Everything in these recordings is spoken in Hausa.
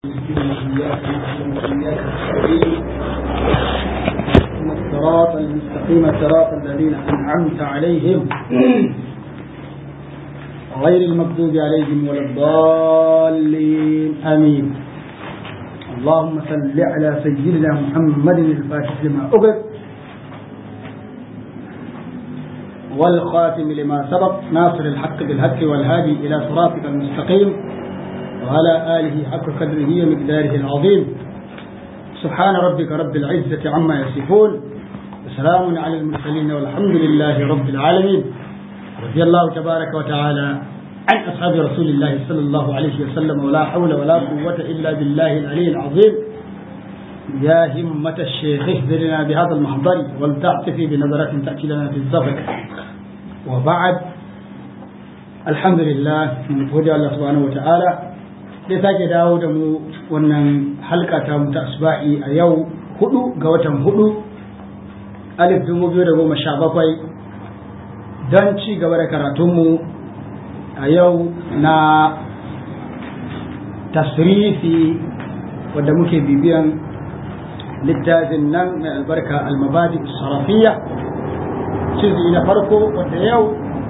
الصراط المستقيم صراط الذين أنعمت عليهم غير المغضوب عليهم ولا الضالين آمين اللهم صل على سيدنا محمد الفاتح لما أغلق والخاتم لما سبق ناصر الحق بالحق والهادي إلى صراطك المستقيم وعلى آله حق قدره ومقداره العظيم سبحان ربك رب العزة عما يصفون وسلام على المرسلين والحمد لله رب العالمين رضي الله تبارك وتعالى عن أصحاب رسول الله صلى الله عليه وسلم ولا حول ولا قوة إلا بالله العلي العظيم يا همة الشيخ اهدرنا بهذا المحضر ولتعطفي بنظرة تأتي لنا في الزفر وبعد الحمد لله من فضل الله سبحانه وتعالى sai sake dawo da mu wannan halka ta mu ta asba'i a yau hudu ga watan hudu alif dubu biyu da goma sha bakwai don ci gaba da karatunmu a yau na tasrifi wadda muke bibiyan littafin nan mai albarka almabadi sarafiya cizi na farko wadda yau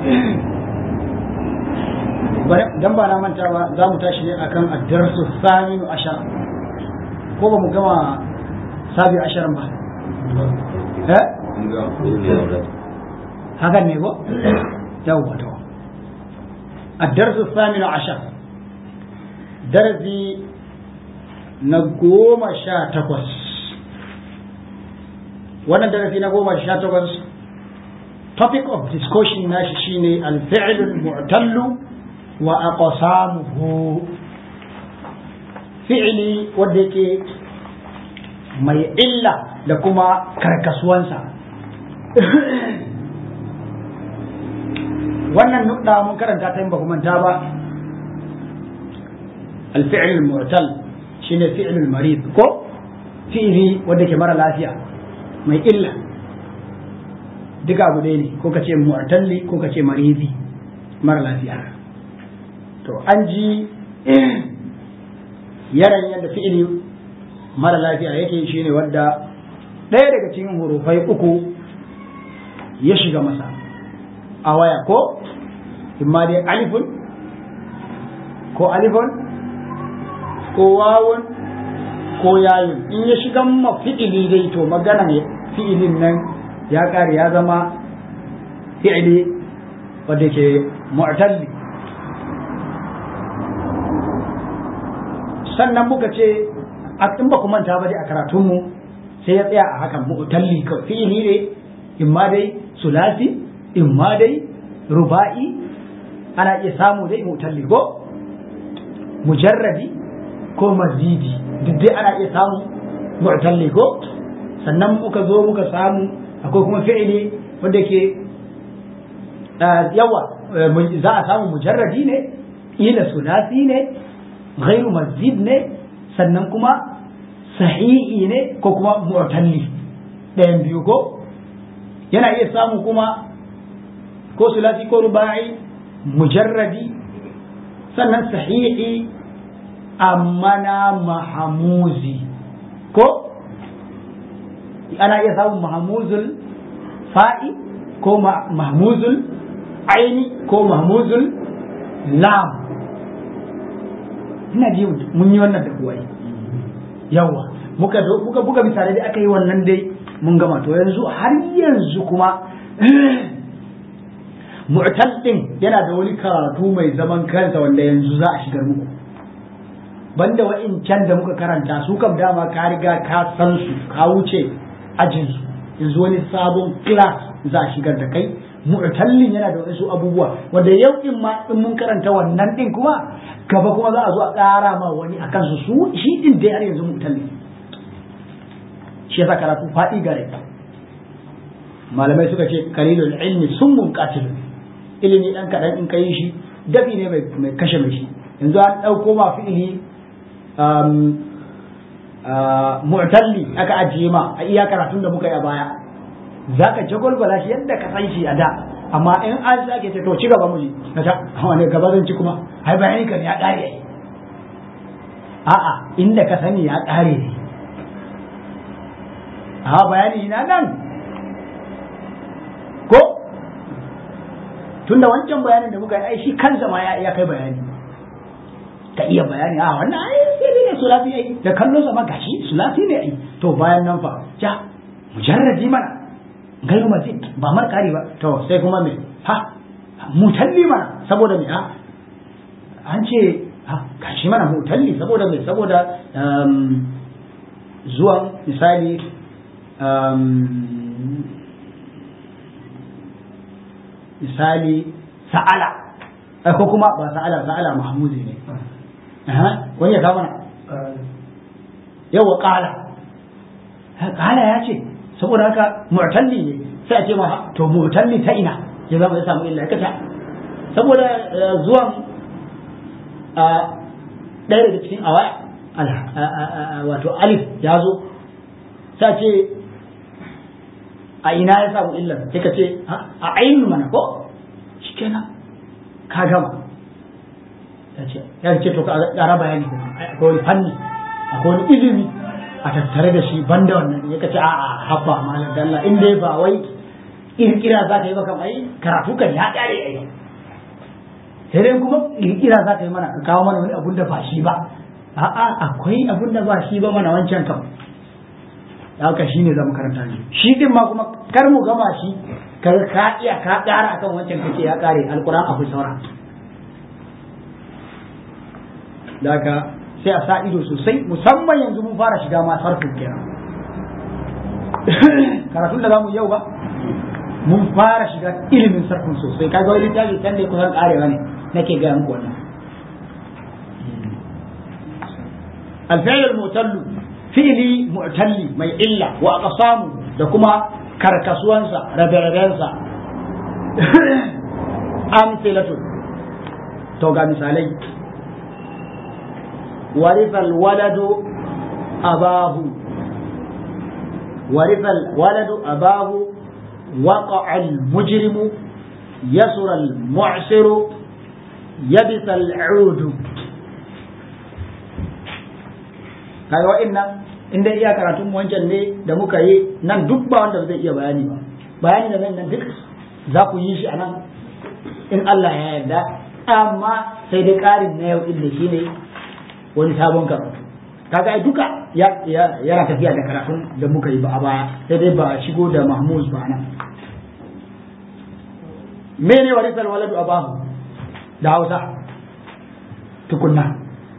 dan ba na manta ba za mu tashi ne akan addarsu saminu ashara ko ba mu gama sabi asharan ba eh hakan ne ko yawwa to addarsu saminu ashara darasi na goma sha takwas wannan darasi na goma sha takwas topic of discussion nashi shine al-fi'l al-mu'tallu wa aqsamuhu fi'li wanda yake mai illa da kuma karkasuwansa wannan nukta mun karanta ta yin ba manta ba الفعل المعتل شنو فعل المريض كو fi'ili wanda ke mara lafiya mai illa duka abu ɗaya ne ko ka ce mu'talli ko ka ce marizi mara lafiya to an ji yaran yadda fi'ili mara lafiya yake shine wadda ɗaya daga cikin hurufai uku ya shiga masa a waya ko imma dai alifun ko alifun ko wawun ko yayun in ya shiga ma fi'ili dai to magana ne fi'ilin nan ya kare ya zama fi'ili wadda ke mu'talli sannan muka ce in ba ku manta ba dai a karatunmu sai ya tsaya a hakan mu'talli kawai fi'ili ne in ma dai sulasi in ma dai ruba'i ana iya samu dai mu'talli ko mujarradi ko mazidi duk dai ana iya samu mu'talli ko sannan muka zo muka samu akwai kuma fi'ili wanda ke yawa za a samu mujarradi ne ila sulasi ne ghairu mazid ne sannan kuma sahihi ne ko kuma mu'talli ɗayan biyu ko yana iya samu kuma ko sulasi ko ruba'i mujarradi sannan sahihi amma na mahamuzi ko ana iya samun mahamuzul fa'i ko mahmuzul aini ko mahmuzul lam ina ji mun yi wannan da kuwa yawa muka muka buga misalai da aka yi wannan dai mun gama to yanzu har yanzu kuma mu'tal din yana da wani karatu mai zaman kansa wanda yanzu za a shigar muku banda wa'incan da muka karanta su kam dama ka riga ka san su ka wuce ajin su yanzu wani sabon class za a shigar da kai mu'tallin yana da wasu abubuwa wanda yau in ma in mun karanta wannan din kuma gaba kuma za a zo a ƙara ma wani a kansu su shi din dai har yanzu mu'tallin shi yasa karatu faɗi gare malamai suka ce kalilul ilmi summun qatil ilimi dan kadan in kai shi dafi ne mai kashe mai shi yanzu an ɗauko ma fi'ili mu'talli aka ajiye ma a iya karatun da muka yi a baya za ka jagwalgwala shi yadda ka san shi a da amma in an sake ce to ci gaba mu yi na ta wani gaba zan ci kuma ai bayani kan ya ƙare a'a inda ka sani ya ƙare ne a bayani na nan ko tunda wancan bayanin da muka yi ai shi kansa ma ya kai bayani ka iya bayani a wannan ai sai dai ne sulafi ai da kallo sama gashi sulafi ne ai to bayan nan fa ja mujarradi mana gairu mazid ba mar kari ba to sai kuma me ha mutalli mana saboda me ha an ce ha gashi mana mutalli saboda me saboda zuwan misali misali sa'ala ko kuma ba sa'ala sa'ala mahmudi ne wani ya kama na yawa kala kala ya ce saboda haka mu'talli ne sai a ce ma to mu'talli ta ina ya zama ya samu illa kata saboda zuwan ɗaya daga cikin awa wato alif ya zo sai ce a ina ya samu illar sai ka ce a ainihin mana ko shi kenan ka gama ya ce ya ce to ka ƙara bayani akwai wani fanni akwai wani ilimi a tattare da shi banda wannan ya kace a a habba malam dalla in dai ba wai kirkira za ka yi ba kam ai karatu kan ya ƙare ai sai dai kuma kirkira za ka yi mana ka kawo mana wani abun da ba shi ba a'a akwai abun da ba shi ba mana wancan kam haka shi ne zama karanta ne shi din ma kuma kar mu gama shi kar ka iya ka ƙara akan wancan kake ya ƙare alƙur'an akwai saura daga sai a sa ido sosai musamman yanzu mun fara shiga ma sarfin kenan karatun da zamu yau ba mun fara shiga ilimin sarfin sosai kaga wani littafi can da kusan ƙarewa ne nake gaya muku wannan الفعل المعتل fi'ili mu'talli mai illa wa aqsamu da kuma karkasuwansa rabe-rabensa amsilatu to ga misalai warithal waladu abahu warithal waladu abahu وقع المجرم يسر المعسر يبس العود kaga wa'annan in dai iya karatun wancan ne da muka yi nan duk ba wanda zai iya bayani ba bayani da nan duk za ku yi shi a nan in Allah ya yarda amma sai dai ƙarin na yau din da shi ne wani sabon karatu kaga ai duka ya yana tafiya da karatun da muka yi ba a baya sai dai ba shigo da mahmuz ba nan mene warisal waladu abahu da Hausa tukunna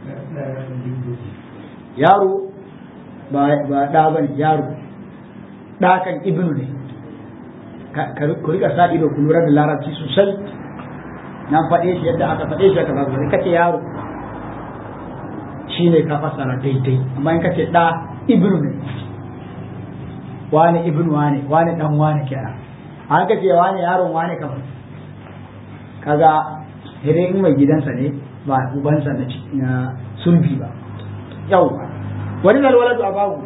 yaro ba ɗa ba ne yaro ɗa kan ibnu ne ku rika sa ido ku lura da larabci sosai na faɗe shi yadda aka faɗe shi aka zagu ne kace yaro shine ka fassara daidai amma in kace ɗa ibnu ne wane ibnu wane wane dan wane kenan an kace wane yaron wane kamar kaga idan mai gidansa ne ba ubansa na sulbi ba yau wani waladu a babu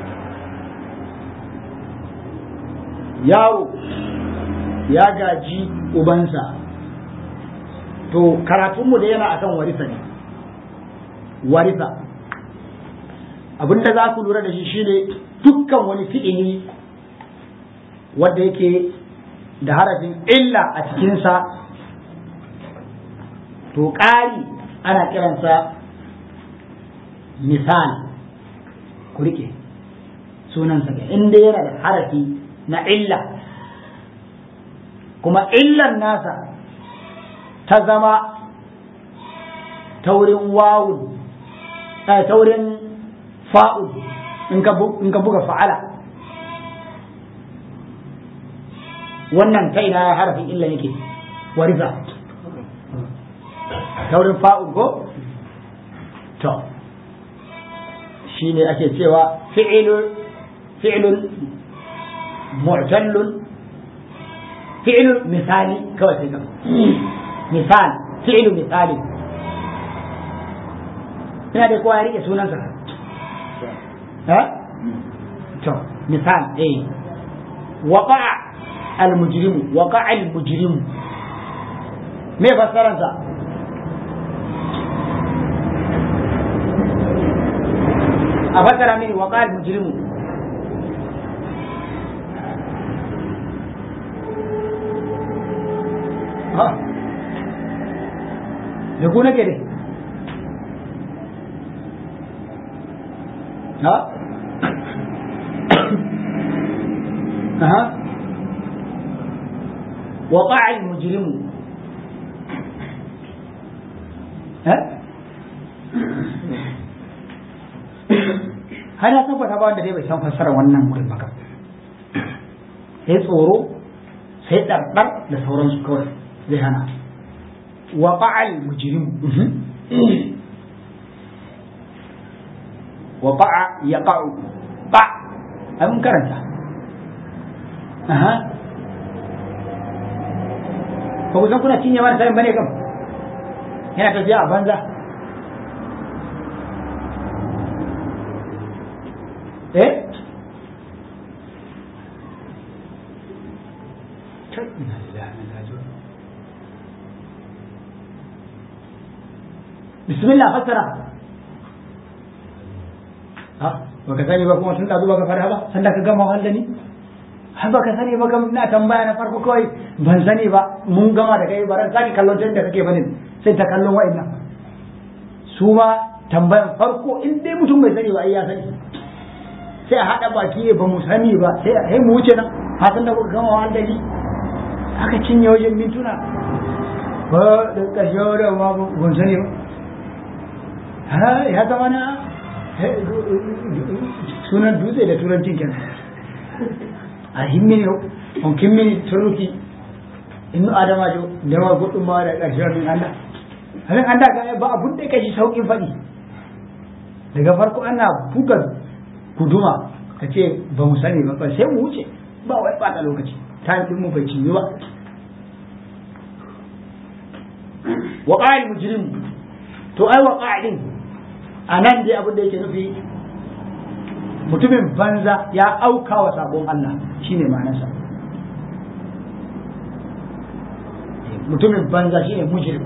yawo ya gaji ubansa to karatunmu da yana akan warisa ne warisa abinda za ku lura da shi shine dukkan wani fi'ili wanda yake da harafin illa a cikinsa to ƙari ana kiransa misali ku rike sunansa ga inda yana da harafi na illa kuma illan nasa ta zama taurin wawun taurin fa'ul in ka buga fa'ala wannan ta ina harafin illa yake wariza taurin fa'ul ko to shi ne ake cewa fi'ilun mu'tallun fi'ilun misali kawai sai kan misal fi'ilun misali ina da kowa ya rike sunansa ha to misal eh waqa'a al-mujrimu waqa'a al-mujrimu me fassaransa a fasara mini wa qal mujrimu ha da ku nake dai ha aha وقع المجرم ها har ya tabbata ba wanda dai bai san fassarar wannan wurin ba sai tsoro sai ɗarɗar da sauransu kawai zai hana wa fa'al mujrim wa fa'a ya ƙa'u ba a mun karanta aha ba ku san kuna cinye mana sayin bane kam yana tafiya a banza eh bismillah fassara ha baka sani ba kuma tun da zuba ka fara ba sanda ka gama wahal da ni har baka sani ba kam na tambaya na farko kawai ban sani ba mun gama da kai baran sani kallon ta da kake bane sai ta kallon wa'annan su ma tambayan farko in dai mutum bai sani ba ai ya sani sai a haɗa baki ba mu sani ba sai sai mu wuce nan hasan da kuka gama wahal da ni aka cinye wajen mintuna ba da ƙarshe da ma ban sani ba ha ya zama na sunan dutse da turancin kenan a himmini on kimmini torruki innu adamajo ndema goɗɗum ma da ƙarshe min anda amin anda ka ba abun da kashi sauƙin faɗi daga farko ana buga guduma ka ce ba mu sani ba sai mu wuce ba wai ɓata lokaci ta yi mu bai cinye ba wa ƙa'il mujrim to ai wa ƙa'ilin a nan dai abin da yake nufi mutumin banza ya auka wa sabon Allah shine ma'anarsa mutumin banza shine mujrim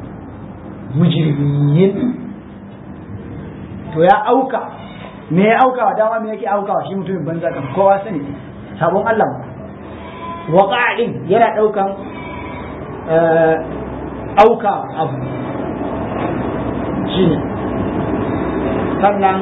mujrimin to ya auka me ya auka wa dama me yake auka wa shi mutumin banza kan kowa sani sabon Allah waqa'in yana daukan auka abu shine sannan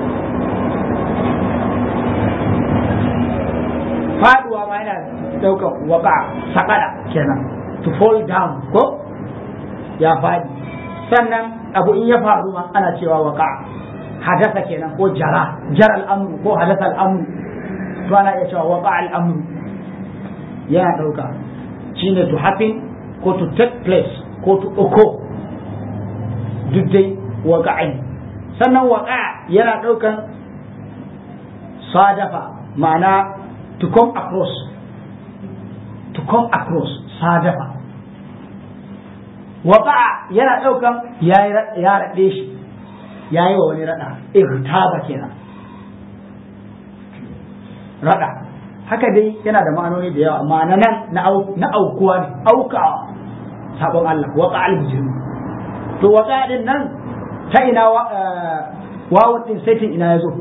faduwa ma yana daukan waka sakada kenan to fall down ko ya fadi sannan abu in ya faru ma ana cewa waka hadasa kenan ko jara jara al'amru ko hadasa al'amru to ana iya cewa waka al'amru yana dauka shine to happen ko to take place ko to occur duk dai waka'in sannan waka yana daukan sadafa ma'ana to come across to come across sadafa waka yana daukan ya raɗe shi ya yi wa wani raɗa irtaba kenan raɗa haka dai yana da ma'anoni da yawa ma'ana nan na aukuwa ne aukawa sabon Allah waka al-mujrim to waka din nan ta ina wawun din saitin ina ya zo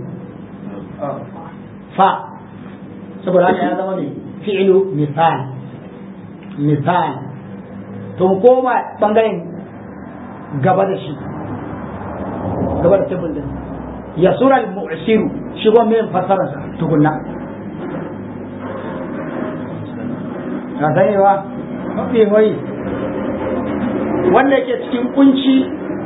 fa saboda haka ya zama mai fi'ilu misal misal to koma bangaren gaba da shi gaba da tebul din ya sura al-mu'siru shi go mai fasararsa tukunna ka sani ba mafi wai wanda yake cikin kunci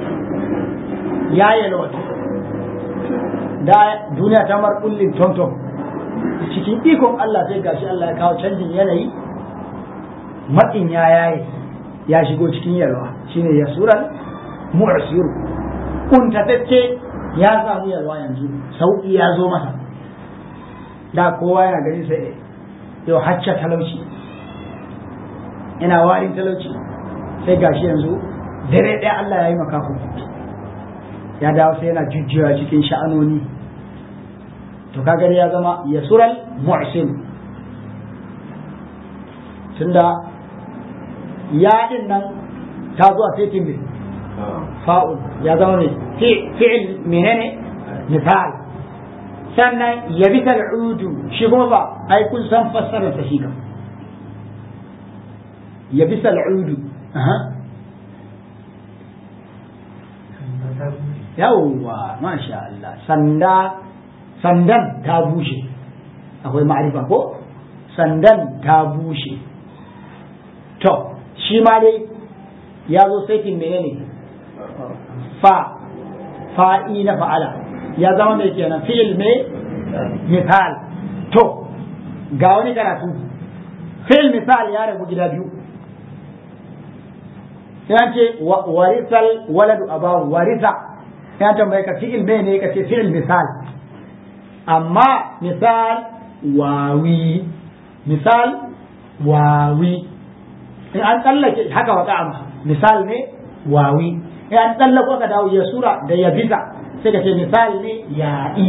ya yalwata da duniya ta mar kullin tonton cikin ikon Allah sai gashi Allah ya kawo canjin yanayi matsin ya yaye ya shigo cikin yalwa shine ya suran mu'siru kuntatacce ya samu yalwa yanzu sauki ya zo masa da kowa yana ganin sai yau hacca talauci ina warin talauci sai gashi yanzu dare ɗaya Allah ya yi makafu ya dawo sai yana jujjuya cikin sha'anoni to kaga ya zama yasural mu'sim tunda ya din nan ta zo a fetin ne fa'ul ya zama ne fi'il menene misal sannan ya bi tal'udu shi kuma ba ai kun san fassarar sa shi kam ya bi tal'udu yawwa masha Allah sanda sandan ta bushe akwai ma'arifa ko sandan ta bushe to shi ma dai ya zo saitin menene fa fa'i na fa'ala ya zama mai kenan fi'il me misal to ga wani karatu fi'il misal ya rabu gida biyu sai ce warisal waladu abahu warisa ya tambaye ka fi'il me ne ka ce fi'il misal amma misal wawi misal wawi in an tsallake haka waka amma misal ne wawi in an tsallako ka dawo ya sura da ya bisa sai ka ce misal ne ya'i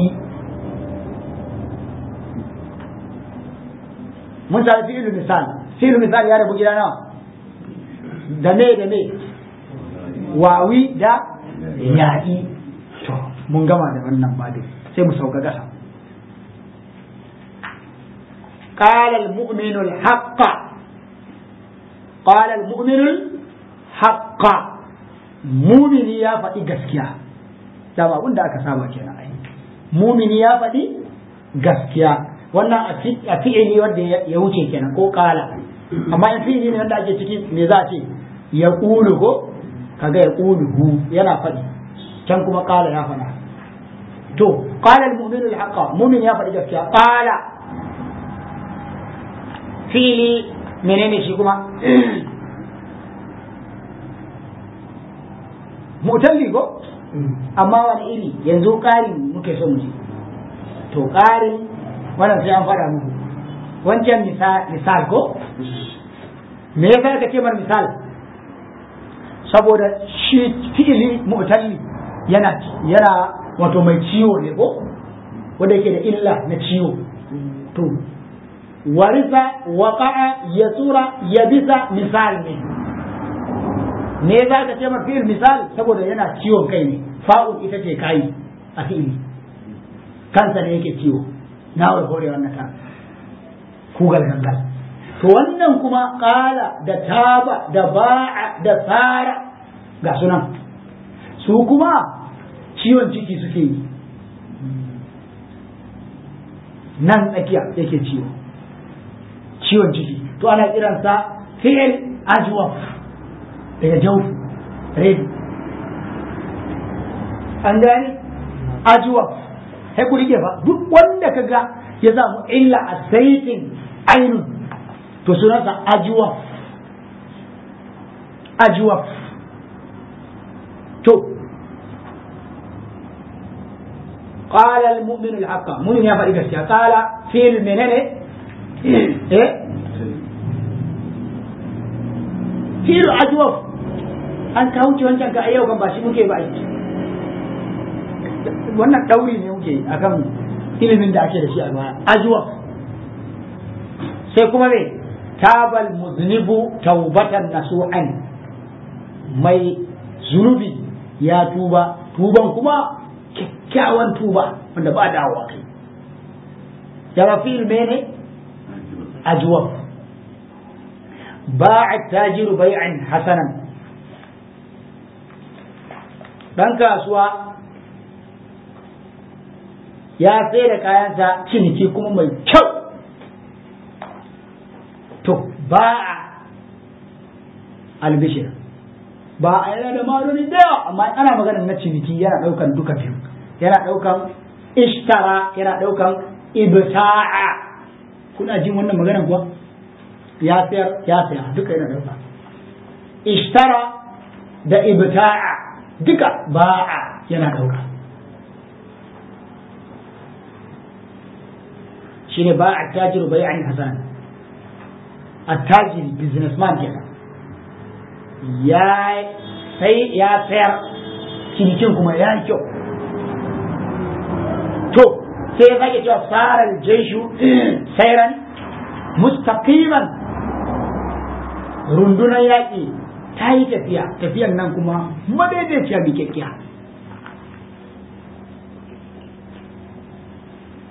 mun sami fi'il misal fi'il misal ya rabu gida nawa da me da me wawi da ya'i to mun gama da wannan babin sai mu sauka ƙasa قال المؤمن الحق قال المؤمن الحق مؤمن يا فدي gaskiya dama abin da aka saba kenan ai mumini ya faɗi gaskiya wannan a fi'ili wanda ya wuce kenan ko kala amma in fi'ili ne wanda ake ciki me za a ce ya ƙulu ko kaga ya ƙulu hu yana faɗi can kuma kala ya faɗa to qala al-mu'minu al-haqqa mu'min ya faɗi gaskiya qala fili menene shi kuma mutalli ko amma wani iri yanzu ƙarin muke so mu ji to ƙarin wannan sai an faɗa muku wancan misal ko me yasa aka ce mar misal saboda shi fi'ili mu'talli yana yana wato mai ciwo ne ko wanda yake da illa na ciwo to warisa waqa'a yasura yabisa misal ne ne za ka ce mar fi'il misal saboda yana ciwon kai ne fa'ul ita ce kai a fi'ili kansa ne yake ciwo na wai hore wannan ta kugal gangal to wannan kuma kala da taba da ba'a da fara ga sunan su kuma ciwon ciki suke yi nan tsakiya yake ciwo ciwon ciki to ana kiransa fi'il ajwaf daga jawf red an gani ajwaf sai ku rike fa duk wanda kaga ya samu illa a saitin ainun to sunansa ajwaf ajwaf to قال المؤمن الحق مؤمن يا فريق قال في المنن ايه في الأجوف an kawo ci wancan ka yau kan ba shi muke ba wannan ɗauri ne muke akan ilimin da ake da shi a baya ajuwa sai kuma me tabal muznibu taubatan nasu'an mai zunubi ya tuba tuban kuma kyakkyawan tuba wanda ba dawowa kai daga fil mene ajuwa ba'a tajiru bai'an hasanan dan kasuwa ya sai da kayansa ciniki kuma mai kyau to ba a albishir ba a yana da maruni da yawa amma ana magana na ciniki yana daukan duka biyu yana daukan ishtara yana daukan ibta'a kuna jin wannan magana kuwa ya sayar ya saya duka yana dauka ishtara da ibta'a duka ba'a yana dauka shine ba a tajiru bai an hasan attajiri businessman kenan ya sai ya sayar cinikin kuma ya yi kyau to sai ya sake cewa farar jeshu sairan mustaqiman rundunar yaƙi ta yi tafiya tafiyan nan kuma madaidaiciya miƙaƙƙiya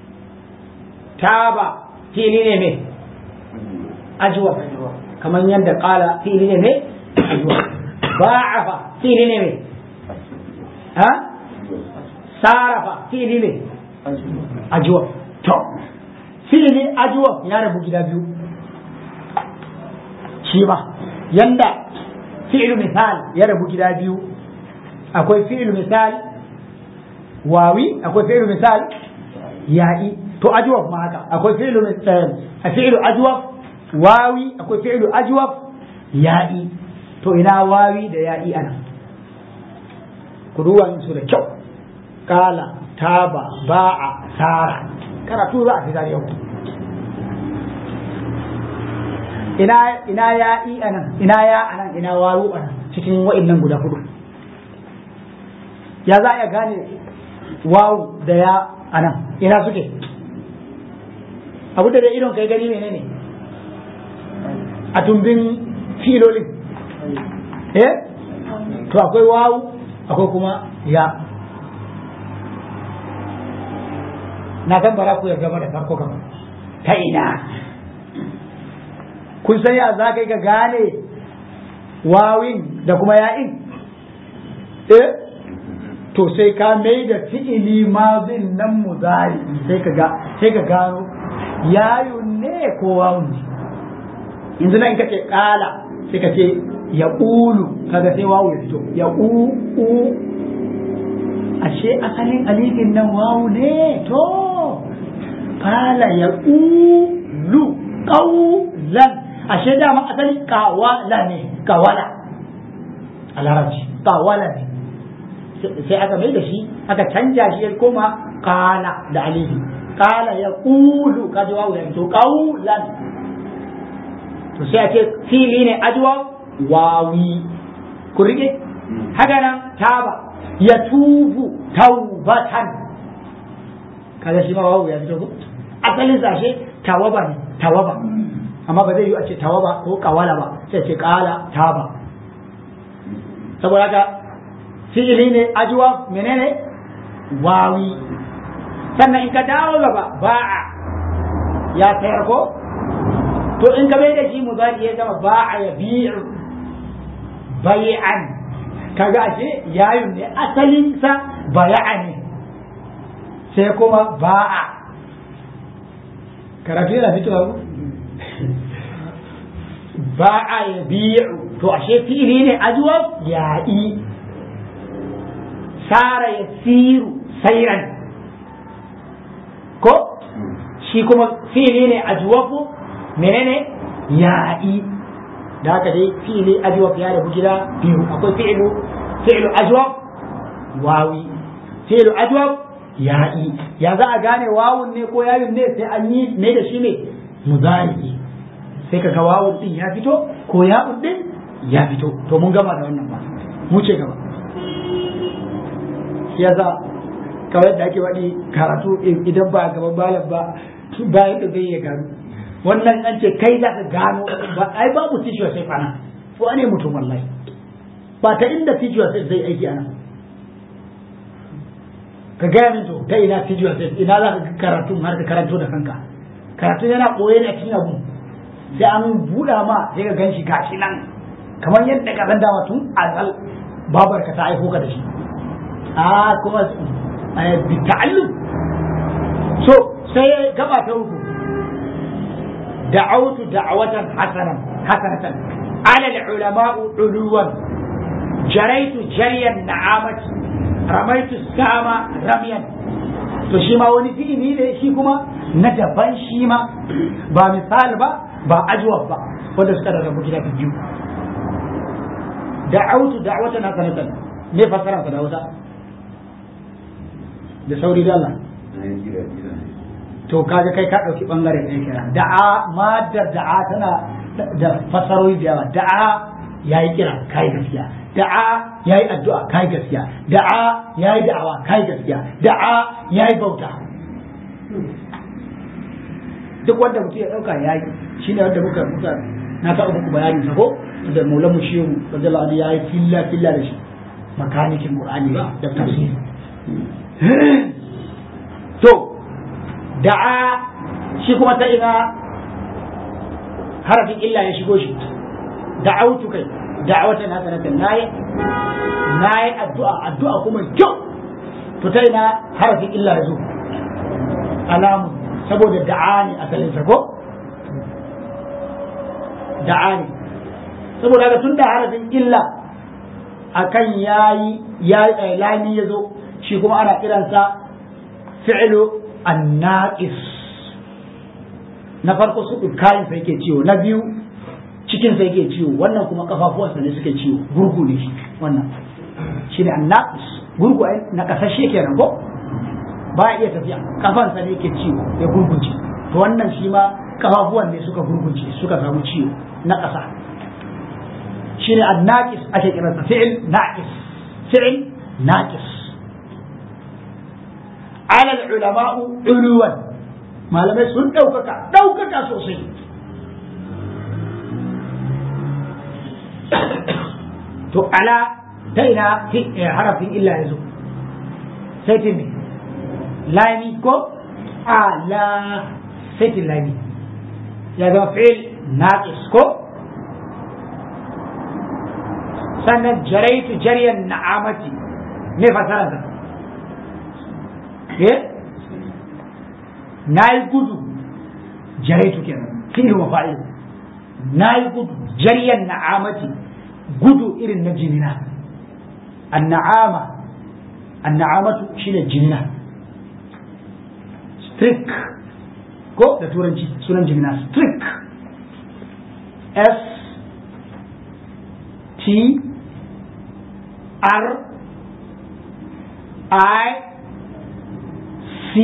taba fili ne me ajwa kamar yadda qala fili ne me ajwa ba'afa fili ne me ha sarafa fili ne ajwa to fili ajwa ya rabu gida biyu shi ma yanda fi'lu misal ya rabu gida biyu akwai fi'lu misal wawi akwai fi'lu misal ya'i to ajwaf ma haka akwai fi'lu misal fi'lu ajwaf wawi akwai fi'lu ajwaf ya'i to ina wawi da ya'i ana ku duba su da kyau kala taba ba'a sara karatu za a fitar yau ina ina ya'i anan ina ya anan ina wawu anan cikin wa'annan guda hudu ya za a gane wawu da ya anan ina suke abu da dai idon kai gani menene a tumbin filolin eh to akwai wawu akwai kuma ya na san bara ku yarda ba da farko kama ta ina kun san ya za ka yi ka gane wawin da kuma ya'in eh to sai ka mai da fi'ili mazin nan muzari sai ka ga sai ka gano yayun ne ko wawun ne yanzu nan kace kala sai ka ce ya ulu kaga sai wawu ya fito ya u u ashe asalin alifin nan wawu ne to kala ya ulu qawlan ashe dama asali kawala ne kawala a larabci kawala ne sai aka mai da shi aka canja shi ya koma kala da alifi kala ya kulu ka ji wawu ya fito kaulan to sai a ce fili ne ajwa wawi ku rike haka nan taba ya tubu taubatan kaga shi ma wawu ya fito ko asalin sashe tawaba ne tawaba amma ba zai yi a ce tawaba ko kawala ba sai ce kala taba saboda haka fi'ili ne ajuwa menene wawi sannan in ka dawo gaba ba'a ya sayar ko to in ka bai da shi muzari ya zama ba'a ya bi'u bai'an kaga ashe yayun ne asalin sa baya'a ne sai kuma ba'a karatu yana fitowa ko ba'a ya bi'u to ashe fi'ili ne ajuwa ya'i sara ya siru sairan ko shi kuma fili ne ajwafu menene ya'i da haka dai fili ajwaf ya rabu gida biyu akwai fi'lu fi'lu ajwaf wawi fi'lu ajwaf ya'i ya za a gane wawun ne ko yawin ne sai an yi ne da shi ne muzari sai ka ga wawun din ya fito ko ya'un din ya fito to mun gama da wannan ba mu ce gaba shi yasa kawai da ake waɗi karatu idan ba gaban malam ba bayan da zai ya gano wannan an ce kai za ka gano ba ai babu tishiwa sai fana ko ne mutum wallahi ba ta inda tishiwa sai zai aiki ana ka gaya min to ta ina tishiwa sai ina za ka karatu har ka karanto da kanka karatu yana koye ne a cikin abu sai an buɗa ma sai ka gan shi gashi nan kamar yadda ka san dama tun azal babarka ta aiko ka da shi a kuma bita'allum so sai gaba ta uku da'awtu da'watan hasanan hasanatan ala al-ulama uluwan jaraitu jaryan na'amati ramaitu sama ramyan to shi ma wani fi'ili ne shi kuma na daban shi ma ba misal ba ba ajwab ba wanda suka rarrabu gida biyu da'awtu da'watan hasanatan me fasara ta da wata da sauri da Allah to kaga kai ka dauki bangare ɗaya kira da'a madar da'a tana da fasarori da yawa da'a yayi kira kai gaskiya da'a yayi addu'a kai gaskiya da'a yayi da'awa kai gaskiya da'a yayi bauta duk wanda mutum ya dauka yayi shine wanda muka muka na taɓa muku bayanin sa ko da maulamu shehu radiyallahu anhu yayi filla filla da shi makanikin qur'ani da tafsiri to da'a shi kuma ta ina harafin illa ya shigo shi da'autu kai da'awatan hasanatan nayi nayi addu'a addu'a kuma kyau to ta ina harafin illa ya zo alamu saboda da'ani asalin sa ko da'ani saboda ga tun da harafin illa akan yayi ya lami ya zo shi kuma ana kiransa fi'lu annaqis na farko su kayan sa yake ciwo na biyu cikin sa yake ciwo wannan kuma kafafuwansa ne suke ciwo gurgu ne wannan shine annaqis gurgu ai na kasashe kenan ko ba iya tafiya kafansa ne yake ciwo ya gurgunce to wannan shi ma kafafuwan ne suka gurgunce suka samu ciwo na ƙasa shine annaqis ake kiransa fi'il naqis fi'il naqis ala ulama'u uluwan malamai sun ɗaukaka ɗaukaka sosai to ala ta ina harafin illa ya zo sai ta me lami ko ala sai ta lami ya zama fi'il naqis ko sannan jaraitu jaryan na'amati me fasara da eh nayi gudu jaraitu kenan fi'il wa fa'il nayi gudu jaryan na'amati gudu irin na jinina an-na'ama an-na'amatu shine jinina strict ko da turanci sunan jinina strict s t R I C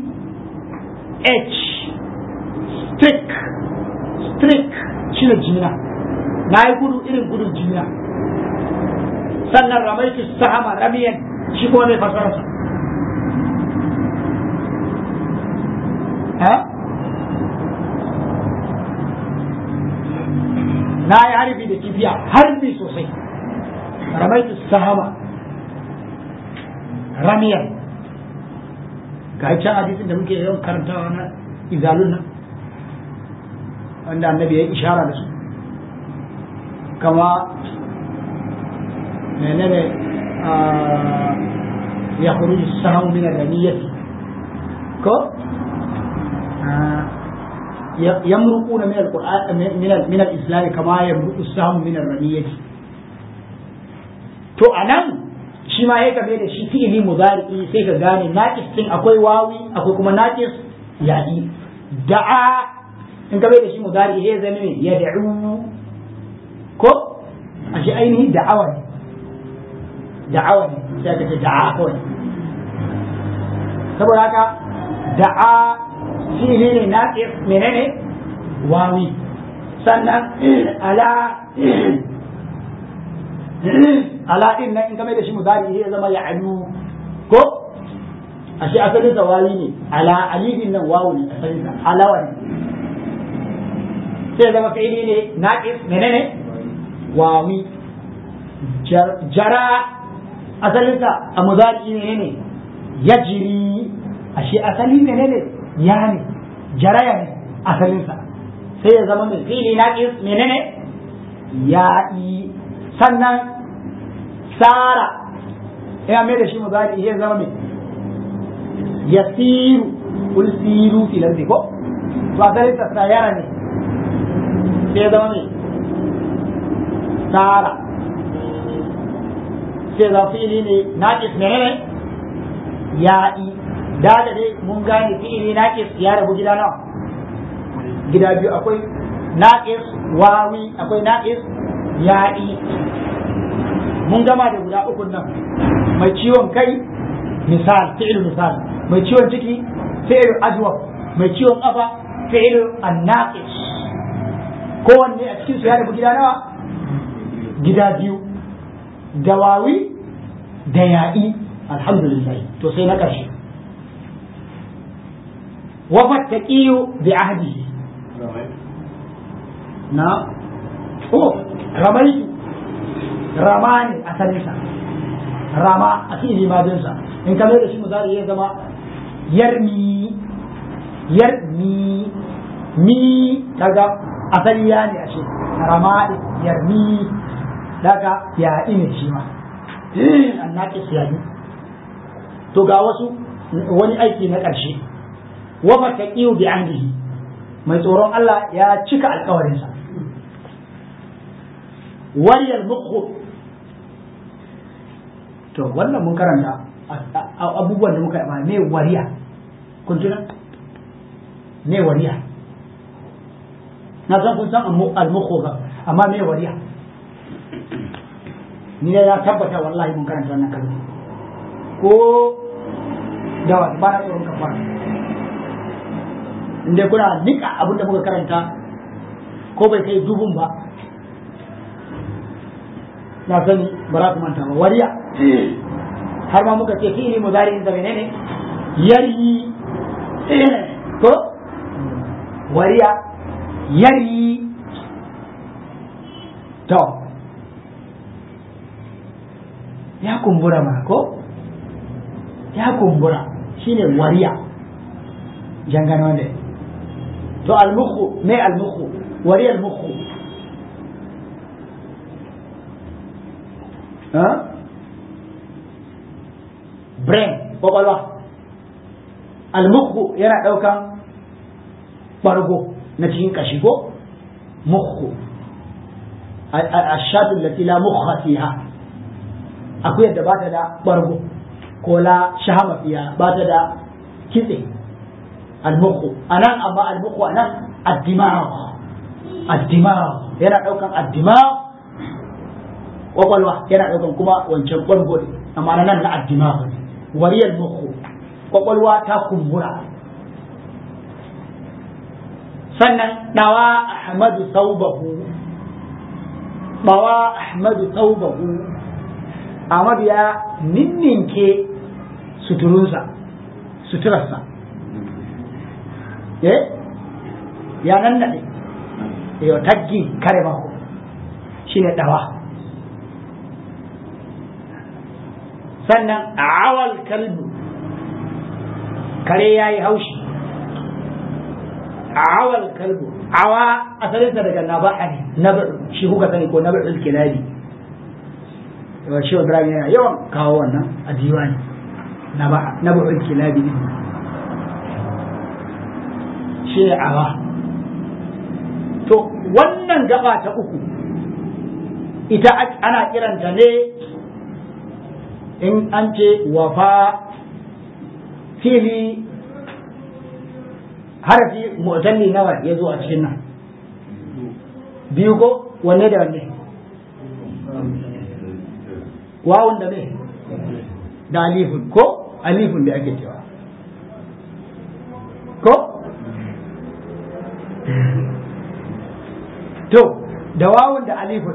H stick stick shi ne jimina na yi gudu irin gudun jimina sannan ramaitu sahama ramiyan shi kuma mai fasararsa na yi harbi da kifiya harbi sosai ramaitu sahama ramiyan ga can hadisin da muke yawan karantawa na izalun nan wanda annabi ya ishara da su kama menene ya khuruju sahamu min al-raniyati ko yamruquna min al-qur'an min al-islam kama yamruqu sahamu min al-raniyati to anan shi ma ya game da shi fi'ili mudari'i sai ka gane naqis din akwai wawi akwai kuma naqis ya'i da'a in ka bai da shi mudari'i ya zama ne ya da'u ko a shi ainihin da'awa ne da'awa ne sai ka ce da'a kawai saboda haka da'a fi'ili ne naqis menene wawi sannan ala ala din nan in game da shi mudari ya zama ya alu ko ashe asalin sa wawi ne ala alifin nan wawu ne asalin sa alawa ne sai zama fi'ili ne naqis menene wawi jara asalin sa a mudari menene yajri ashe asali menene ya ne jaraya ne asalin sa sai ya zama mai fi'ili naqis menene ya'i sannan sara ya mai da shi muzari ya zama mai yasiru kul siru fil ardi ko to asalin ta sayara ne sai zama mai sara sai zama fi'ili ne naqis ne ne ya'i da da dai mun gane fi'ili naqis ya rabu gida nawa gida biyu akwai naqis wawi akwai naqis ya'i mun gama da guda ukun nan mai ciwon kai misal fi'il misal mai ciwon ciki fi'il ajwab mai ciwon kafa fi'il annaqis kowanne a cikin su ya rabu gida nawa gida biyu dawawi da ya'i alhamdulillah to sai na ƙarshe wafat taqiyu bi ahdihi na oh ramaitu rama ne asalinsa rama a cikin limadinsa in ka da shi muzari ya zama yarmi yar mi mi kaga asali ya ne ashe ramadi yar mi daga ya ine shi ma annaki siyadi to ga wasu wani aiki na ƙarshe wa mataqiu bi ahdihi mai tsoron Allah ya cika alƙawarinsa wariyar mukhu to wannan mun karanta abubuwan da muka yi me wariya kun tuna me wariya na san kun san al-mukhu ba amma me wariya ni ne ya tabbata wallahi mun karanta wannan kalma ko da wa ba na tsoron ka fara inda kuna nika abin da muka karanta ko bai kai dubun ba na sani ba za ku manta ba wariya har ma muka ce fi'ili mudari da menene yari ko wariya yari to ya kumbura ma ko ya kumbura shine wariya jangano wanda to almukhu me almukhu wariya almukhu brain kwakwalwa almukhu yana ɗaukan ɓargo na cikin ƙashi ko mukhu ashatu lati la mukha fiha akwai yadda ba ta da ɓargo ko la shahama fiha ba ta da kitse almukhu anan amma almukhu anan addimag addimag yana ɗaukan addimag kwakwalwa yana ɗaukan kuma wancan ɓargo ne amma na nan na addimag ne wariyar muku kwakwalwa ta kumbura sannan ɗawa ahmadu saubahu ɗawa ahmadu saubahu ahmadu ya ninninke suturunsa suturarsa eh ya nan naɗe yau taggi kare mako shi ne ɗawa sannan awal kalbu kare ya yi haushi awal kalbu awa asalinsa daga naba'a ne nabar shi kuka sani ko nabar kilabi yawa shi ibrahim yana yawan kawo wannan a diwani nabar kilabi ne shi ne awa to wannan gaba ta uku ita ana kiranta ne in an ce wafa fili harafi mu'talli nawa ya zo a cikin nan biyu ko wanne da wanne wawun da ne da alifun ko alifun da ake cewa ko to da wawun da alifun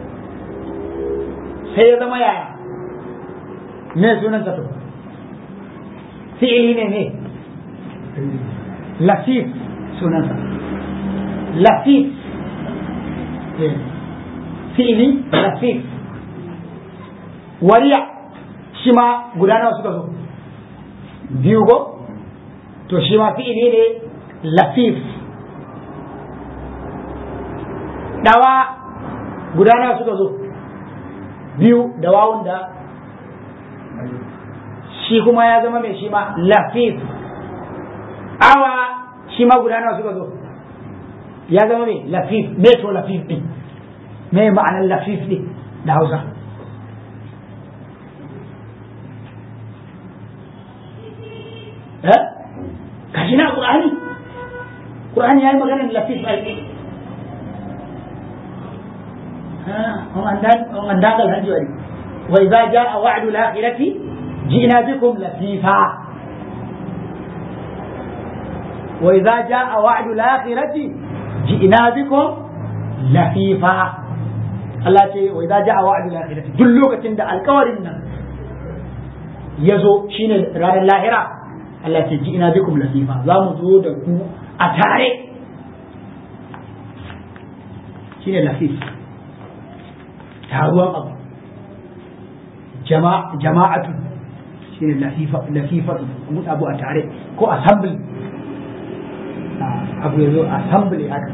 sai ya zama yaya me sunan ta to fi'ili ne ne lafif sunansa lafif fi'ili lafif wariya shi ma guda nawa suka zo biyu ko to shi ma fi'ili ne lafif dawa guda nawa suka zo biyu da wawun da shi kuma ya zama mai shi ma lafif awa shi ma guda nawa suka zo ya zama mai lafif me to lafif din me ma'anar lafif din da hausa eh kashi na qur'ani qur'ani yayi maganar lafif ai ha on andan on andagal hajji wari wa idza jaa wa'du al-akhirati ji'na bikum lafifa وإذا جاء وعد الآخرة جئنا بكم لفيفا Allah ce wa idza ja'a wa'dul akhirati duk lokacin da alƙawarin nan ya zo shine ranar lahira Allah ce ji ina bikum lasifa za mu zo da ku a tare shine lasif taruwan abu jama'atu shine lafifa lafifatu mun abu a tare ko assembly abu ya zo assembly haka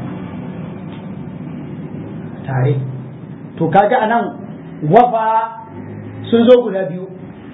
tare to kaga anan wafa sun zo guda biyu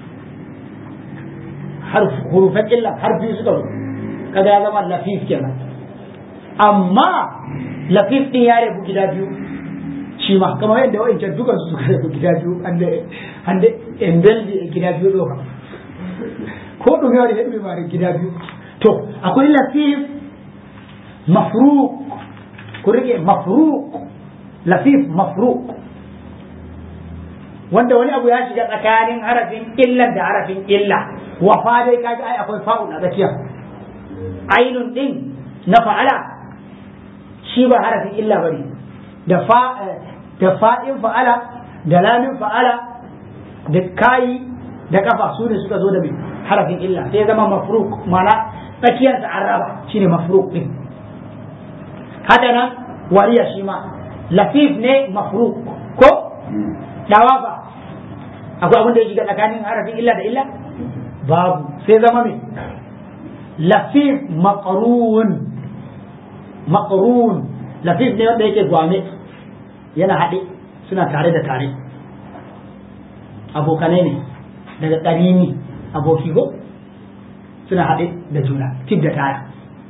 hurufan illa har biyu suka zo kaga ya zama lafif kenan amma lafif din ya rabu gida biyu shi ma kamar yadda wa'ancan dukan su suka rabu gida biyu an da embeldi gida biyu doka ko ɗumewa da yadda ma gida biyu to akwai lafif mafruq ku rike mafruq lafif mafruq wanda wani abu ya shiga tsakanin harafin illan da harafin illa wafa dai kaga ai akwai fa'ul a tsakiya ainun din na fa'ala shi ba harafin illa bane da fa da fa'in fa'ala da lamin fa'ala da kayi da kafa su ne suka zo da mai harafin illa sai zama mafruk mana tsakiyarsa an raba shine mafruk din haka nan wariya shi ma lafif ne mafruk ko dawa ba akwai abin da ya shiga tsakanin harafin illa da illa babu sai zama mai lafif maqrun maqrun lafif ne wanda yake gwame yana haɗe suna tare da tare abokanai ne daga ƙarini aboki go suna haɗe da juna tif da taya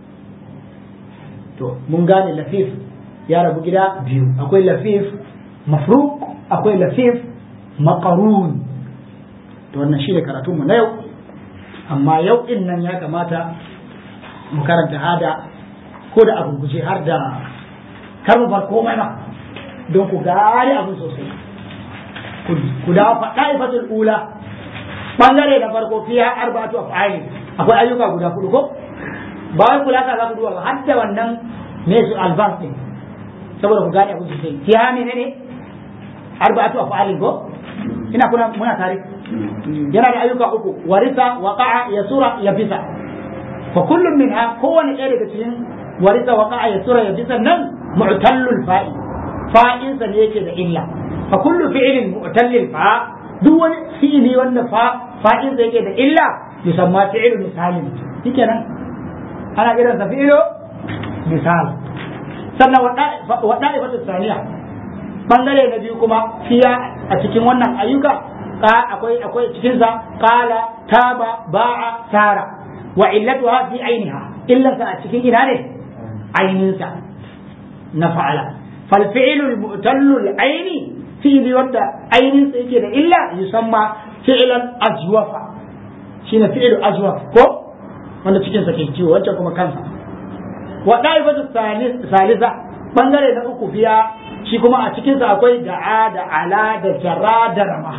to mun gane lafif ya rabu gida biyu akwai lafif mafruk akwai lafif makarun to wannan shi ne karatunmu na yau amma yau din nan ya kamata mu karanta hada ko da abu guje har da kar mu bar komai ma don ku gane abin sosai ku dawo faɗa ifatul ula bangare da farko fiya arba'atu af'ali akwai ayyuka guda kudu ko ba wai kula ka za ku duba ba har da wannan me su advance din saboda ku gane abin sosai fiya ne ne arba'atu af'ali ko ina kuna muna tare yana da ayyuka uku warisa waqa'a yasura yabisa fa kullum minha kowane ɗaya daga cikin warisa waqa'a yasura yabisa nan mu'tallul fa'i fa'in sa ne yake da illa fa kullu fi'lin mu'tallil fa duk wani fi'ili wanda fa fa'in sa yake da illa yusamma fi'lu misalin shikenan ana kiran sa fi'lu misal sannan wada'ifatu saniya bangare na biyu kuma fiya a cikin wannan ayyuka akwai akwai cikin sa qala taba ba'a sara wa illatuha fi ainiha illa sa a cikin ina ne ainin sa na fa'ala fal fi'lu al-mu'tallu al-aini fi'li wanda ainin sa yake da illa yusamma fi'lan ajwafa shine fi'lu ajwaf ko wanda cikin sa ke ciwo wancan kuma kansa wa da'ifatu salisa bangare na uku fiya shi kuma a cikinsa akwai da'a da ala da jara da rama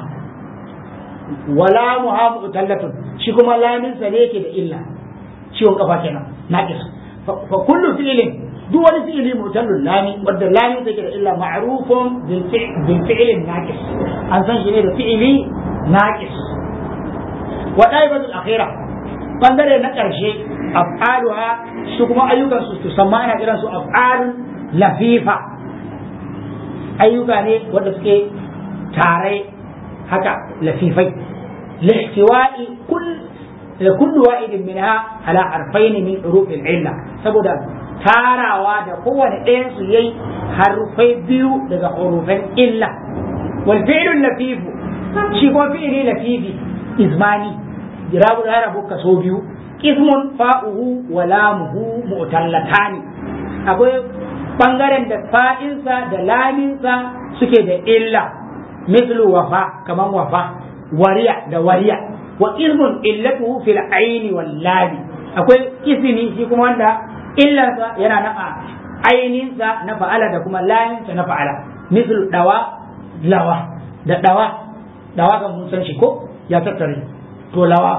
wala muhamu tallatun shi kuma lamin sa ne yake da illa ciwon kafa kenan naqis fa kullu fi'lin duk wani fi'li mutallun lami wanda lamin sa yake da illa ma'rufun bil fi'lin naqis an san shi ne da fi'li naqis wa daibatul akhira bangare na karshe af'aluha su kuma ayyukan su tusamma ana kiran su af'alun lafifa ayyuka ne wanda suke tare haka lafifai lihtiwa'i kull kullu wa'idin minha ala harfain min huruf illa saboda tarawa da kowane ɗayan su yayi harfai biyu daga hurufan illa wal fi'lu lafifu shi ko fi'li lafifi izmani jirabu da rabu kaso biyu ismun fa'uhu wa lamuhu mu'tallatani akwai bangaren da fa'insa da laminsa suke da illa mislu wafa kaman wafa wariya da wariya wa ismun illatuhu fil aini wal lami akwai ismi shi kuma wanda illansa yana na aininsa na fa'ala da kuma laminsa na fa'ala mislu dawa lawa da dawa dawa kan mun san shi ko ya tattare to lawa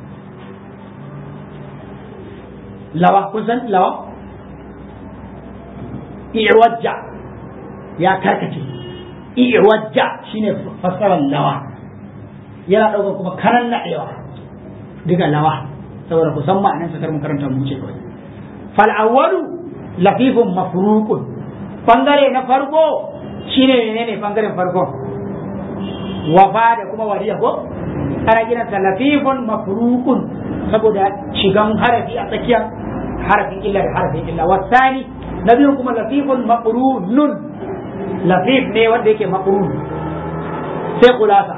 lawa kun san lawa iwajja ya karkace iwajja shine fassarar lawa yana ɗaukar kuma karan naɗewa duka lawa saboda ku san ma'anar sakar makaranta mu ce kawai fal awwalu lafifun mafruqun bangare na farko shine menene bangaren farko wafa da kuma wariya ko ana kiran sa lafifun mafruqun saboda shigan harafi a tsakiyar harafin illa da harafin illa wasani na biyu kuma lafifun maqrunun lafif ne wanda yake maqrun sai kulasa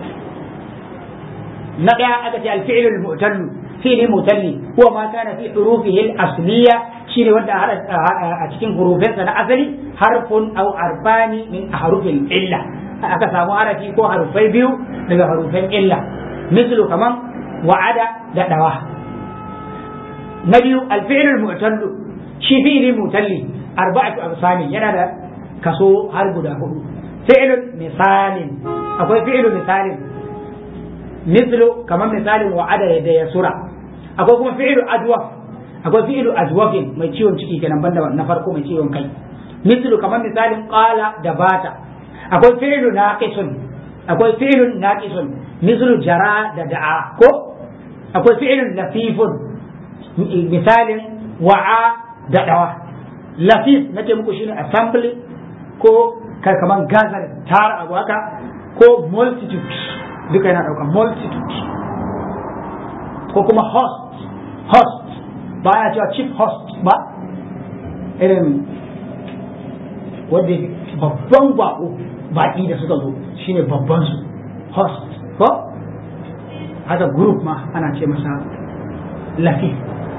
na daya aka ce al-fi'l al-mu'tallu fi'li mu'talli huwa ma kana fi hurufihi al-asliya shine wanda a cikin hurufinsa na asali harfun aw arbani min harufin illa aka samu harafi ko harufai biyu daga harufan illa mislu kaman wa'ada da dawa na biyu alfi'lul mu'tallu shi fi'li mu'talli arba'atu amsani yana da kaso har guda hudu fi'lun misalin akwai fi'lu misalin mislu kaman misalin wa'ada da yasura akwai kuma fi'lu adwaf akwai fi'lu adwafin mai ciwon ciki kenan banda na farko mai ciwon kai mislu kaman misalin qala da bata akwai fi'lu naqisun akwai fi'lun naqisun mislu jara da da'a ko akwai fi'lun lafifun misalin wa'a da dawa lafif nace muku shine assembly ko kai kaman gazar tara abu haka ko multitude duka yana dauka multitude ko kuma host host ba ya cewa chief host ba irin wanda babban bako baki da suka zo shine babban su host ko haka group ma ana ce masa lafif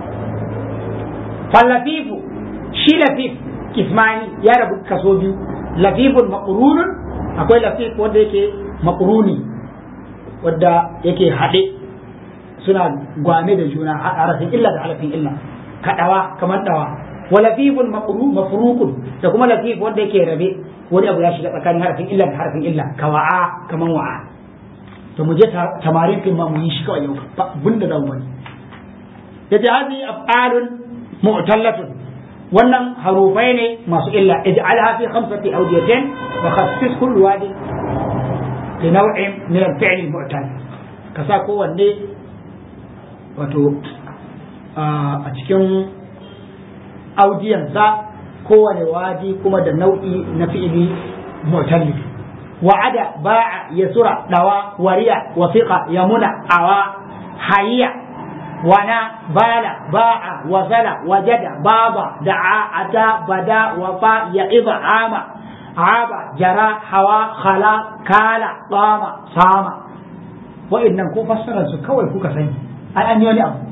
fallafifu shi lafif kismani ya rabu kaso biyu lafifun maqrunun akwai lafif wanda yake maqruni wanda yake haɗe suna gwame da juna harafin illa da harafin illa kaɗawa kamar ɗawa wa lafifun mafruqun da kuma lafif wanda yake rabe wani abu ya shiga tsakanin harafin illa da harafin illa ka wa'a kaman wa'a to mu je tamarin din ma mu yi shi kawai yau ba bunda da mu yace hadi af'alun mu'tallatun wannan harufai ne masu illa ij'alha fi khamsati awdiyatin wa khassis kullu wadi li naw'in min al-fi'l al-mu'tal ka sa kowanne wato a cikin audiyansa kowane wadi kuma da nau'i na fi'ili mu'talli wa'ada ba'a yasura dawa wariya wasiqa yamuna awa hayya wana bala ba'a wasala wajada baba da'a ata bada wafa ya'iba ama aba jara hawa khala kala tsama sama wa'annan ko fassarar su kawai kuka sani ai an yi wani abu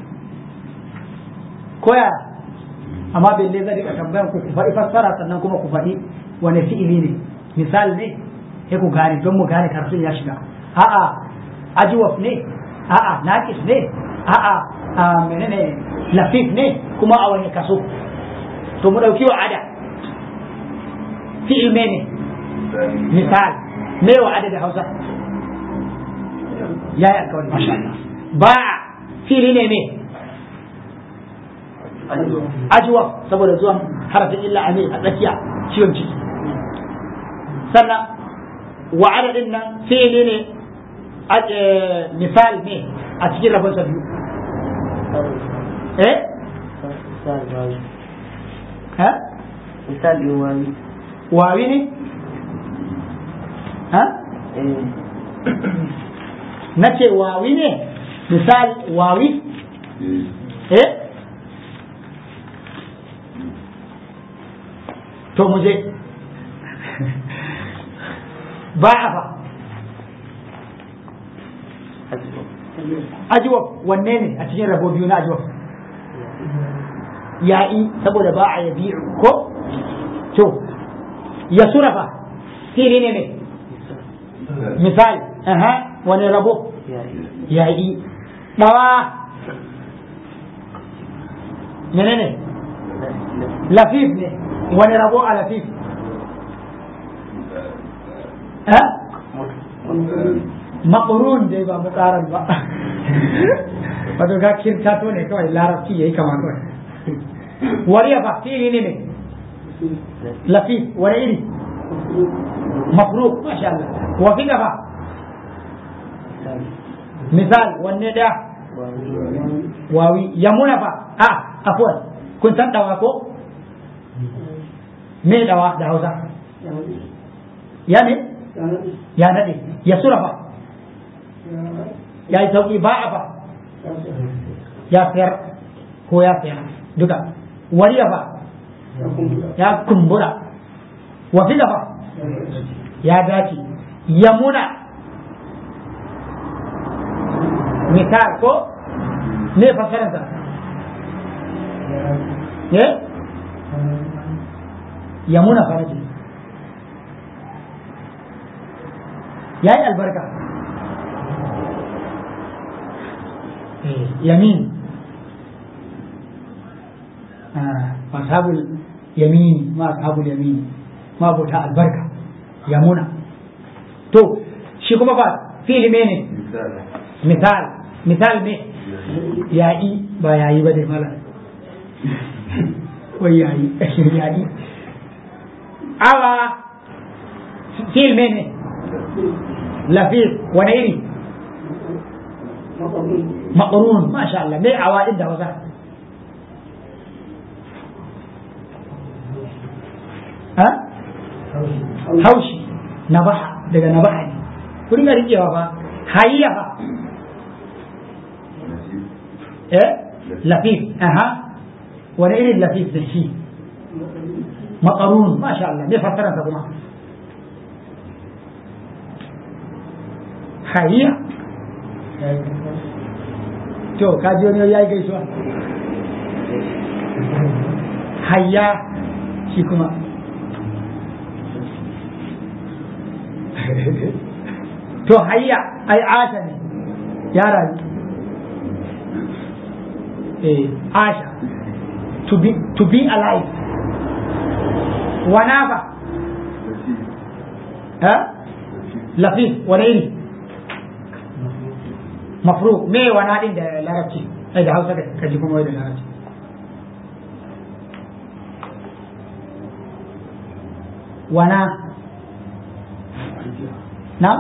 koya amma bai zai rika tambayan ku ku faɗi fassara sannan kuma ku faɗi wani fi'ili ne misal ne sai ku gane don mu gane karatun ya shiga a'a ajwaf ne a'a naqis ne a'a menene lafif ne kuma a wani kaso to mu dauki wa'ada fi'il ne misal me wa'ada da Hausa ya yi alkawari masha Allah ba fi'ili ne me ajwa saboda zuwan harafin illa a a tsakiya ciwon ciki sannan wa'ada din nan fi'ili ne misal ne a cikin rabon sa biyu eh ha misal din wawi wawi ne ha na ce wawi ne misal wawi eh to mu je ba a fa ajiwaf wanne ne a cikin rabo biyu na ajiwaf ya'i saboda ba a yabi ko to ya surafa fili ne ne misali aha wani rabo ya'i dawa menene lafif ne wani rabo a lafif ha maƙurun dai ba muƙaran ba wato ga kirta to ne kawai larabci yayi kama kawai wariya fa fili ne ne lafif wani iri mafruq masha Allah wa fi gaba misal wanne da wawi yamuna fa a afwan kun san dawa ko me dawa da Hausa ya ne ya nade ya sura fa ya yi sauki ba a fa ya sayar ko ya saya duka wariya fa ya kumbura wa fi fa ya dace yamuna misal ko ne fasaransa ne yamuna faraji ya yi albarka yamin ashabul yamini ma ashabul yamini ma bauta albarka yamuna to shi kuma ba fi'ili ne misal misal ne yayi ba yayi ba dai mala wai yayi yayi awa fi'il ne lafif wani iri maƙarun masha Allah mai awa inda wasa ha haushi nabaha daga nabaha ne ku dinga rikewa fa hayya fa eh lafif aha wani irin lafif da shi maƙarun masha Allah mai fassara kuma hayya to ka ji wani ya yi gaisuwa hayya shi kuma to hayya ai asha ne ya rayu eh asha to be to be alive wana ba ha lafif wani iri mafru me wana din da larabci ai da hausa da kaji kuma da larabci wana na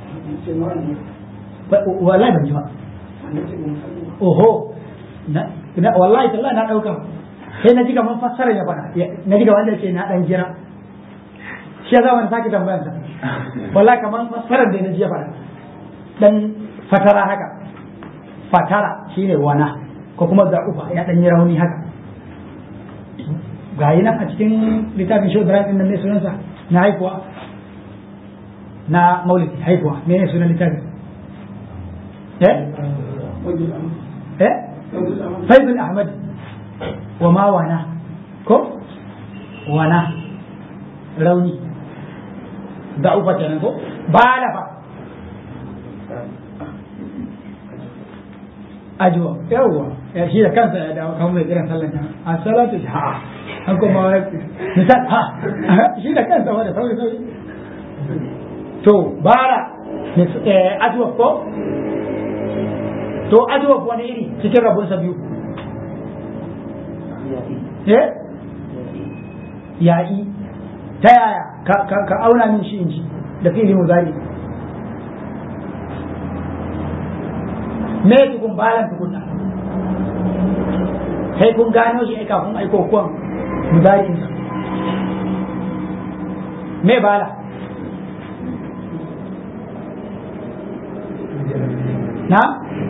wallahi ban ji ba oho na wallahi tallahi na dauka sai na ji kaman fassara ya fada na ji wanda ce na dan jira shi ya zama sake tambayar sa wallahi kaman fassarar da na ji ya fada dan fatara haka fatara shine wana ko kuma za'ufa ya dan yi rauni haka ga yi nan a cikin littafin shi Ibrahim nan ne sunansa na haifuwa na maulidi haifuwa me ne sunan littafin eh eh faizul ahmad wa ma wana ko wana rauni da'ufa kenan ko balafa ajuwa yawwa ya shi da kansa ya dawo kamar mai kiran sallan nan a salatu ha an kuma misal ha shi da kansa wanda sauri sauri to bara ajuwa ko to ajuwa wani iri cikin rabon sa biyu eh ya'i ta yaya ka auna min shi in ji da fili muzari me tukun balan tukunna sai kun gano shi kafin aiko kuwan mudari'in sa me bala na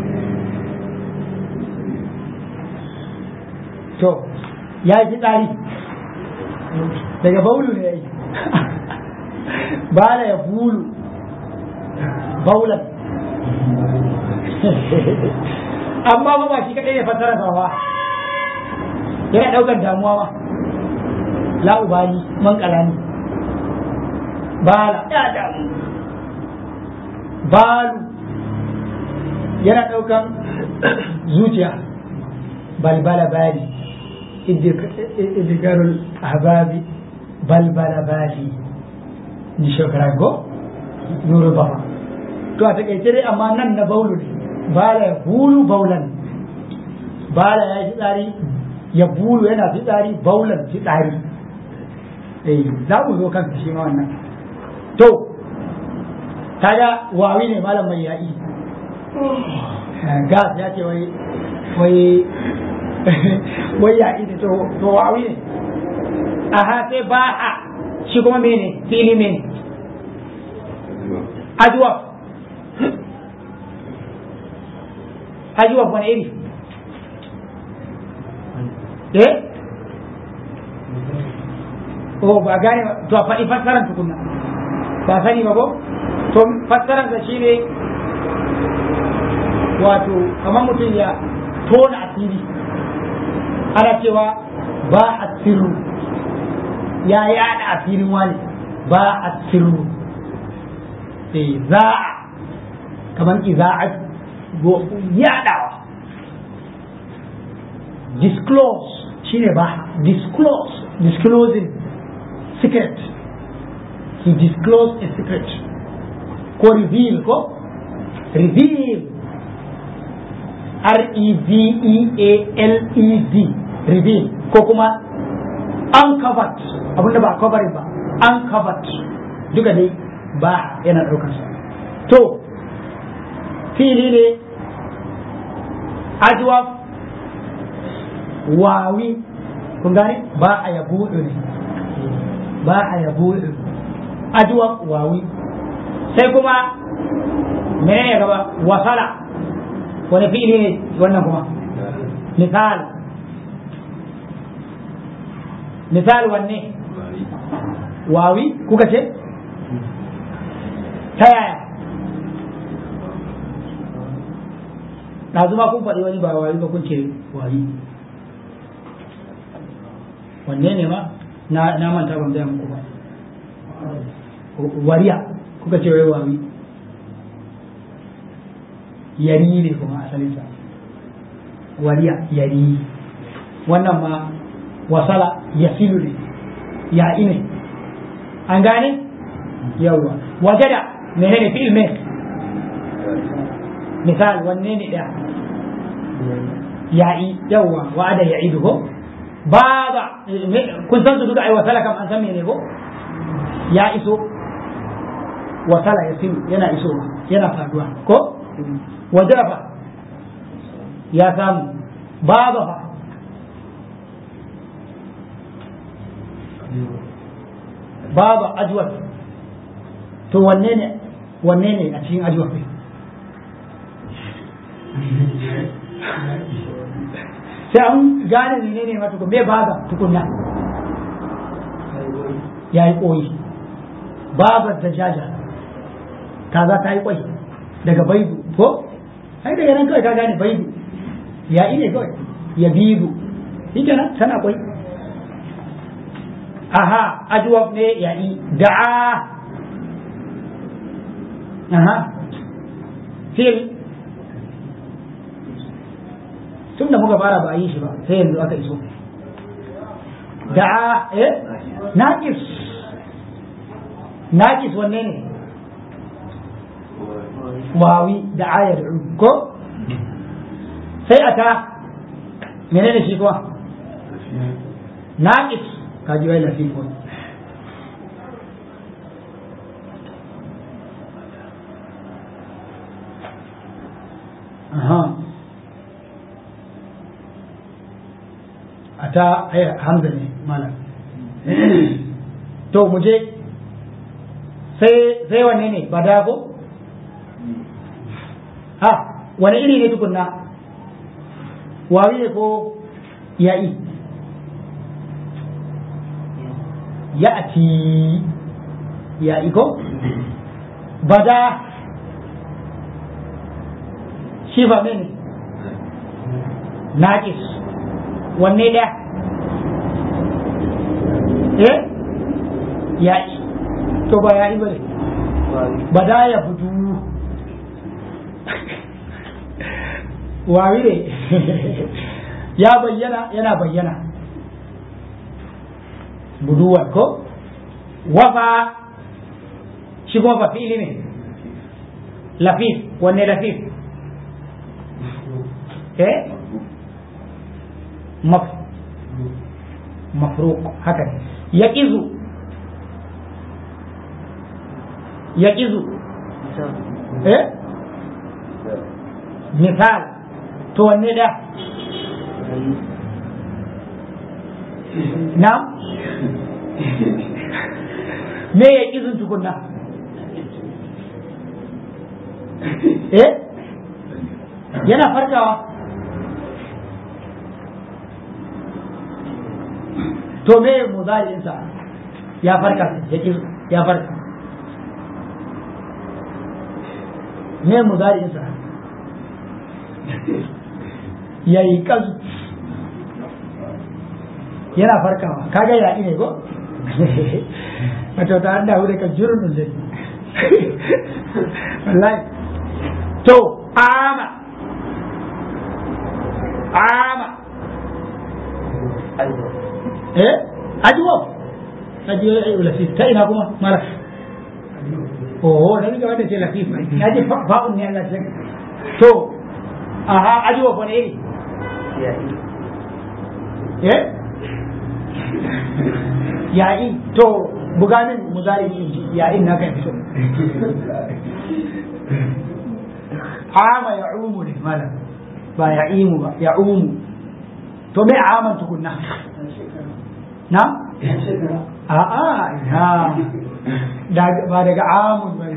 to ya yi tsari daga baulu ne ya yi bala ya bulu baulan amma ba ba shi kadai ne fassara sa ba yana daukar damuwa ba la ubali man kalani bala ya damu balu yana daukan zuciya balbala bali idgarul ahbabi balbala bali ni shokara go nuru bafa to a takaice dai amma nan na baulu ne bala ya bulu baulan bala ya yi tsari ya bulu yana fitsari baulan fitsari eh za mu zo kan shi ma wannan to kaga wawi ne malam mai ya'i gas ya ce wai wai wai ya'i ne to wawi ne aha sai ba a shi kuma mene fili mene ajuwa ajuwa wani iri eh oh ba gane ba to a faɗi fassaran tukunna ba sani ba ko to fassaran sa shine wato kamar mutum ya tona asiri ana cewa ba a sirru ya yada asirin wani ba a sirru eh za'a kamar iza'a yadawa disclose shine ba disclose disclosing secret he disclosed a secret ko reveal ko reveal R-E-V-E-A-L-E-D reveal ko kuma uncovered abinda ba covering ba uncovered duka dai ba yana daukar sa to fili ne ajwab wawi kun gane ba a yabu ne ba a yabu ajwab wawi sai kuma menene gaba wasala wani fi'ili ne wannan kuma misal misal wanne wawi kuka ce ta yaya ɗazu ma kun faɗi wani ba wawi ba kun ce wawi wanne ne ma na manta ban gaya muku ba wariya kuka ce wai wawi yari ne kuma asalinsa wariya yari wannan ma wasala yasilu ne ya'i ne an gane yawwa wajada menene fi'il me misal wanne ne ɗaya ya'i yawwa wa'ada ya'idu ko baba kun san su duka ai wasala kam an san mene ko ya iso wasala yasilu yana iso yana faduwa ko wajada fa ya samu baba fa baba ajwar to wanne ne wanne ne a cikin ajwar ne sai an gane ne ne mata me baba tukunna ya yi koyi babar da jaja kaza ta yi kwai daga baidu ko ai daga nan kawai ka gane baidu ya ne kawai ya bidu shi kenan tana kwai aha ajwab ne ya yi da'a aha fil tun da muka fara ba a yi shi ba sai yanzu aka iso da'a eh naqis naqis wanne ne wawi da'a ya da'u ko sai ata menene shi kuma naqis kaji wai lafi ko aha ata ai hamza ne malam to mu je sai sai wanne ne bada ko ha wani iri ne tukunna wawi ne ko ya'i ya'ti ya'i ko bada shi ba ne naƙis wanne da eh ya'i to ba ya'i ba ne bada ya budu wawi ne ya bayyana yana bayyana buduwar ko wafa shi kuma fa fi'ili ne lafif wanne lafif eh maf mafruq haka ne yaqizu yaqizu eh misal to wanne da na me ya izin tukunna eh yana farkawa to me muzari'insa ya farka ya farka me muzari'insa ya yi kazu yana farkawa kaga ya ne ko wato ta handa hu daga jurin zai wallahi to ama ama eh ajiwo ajiwo ya yi latif ta ina kuma mara oh na ga wanda ce latif na ji fa'un ne Allah sai to aha ajiwo ko ne iri eh ya'i to buganin muzari in ji ya'in na kan fito ama ya'umu ne malam ba ya'imu ba ya'umu to me aman tukunna na a'a ina ba daga amun ba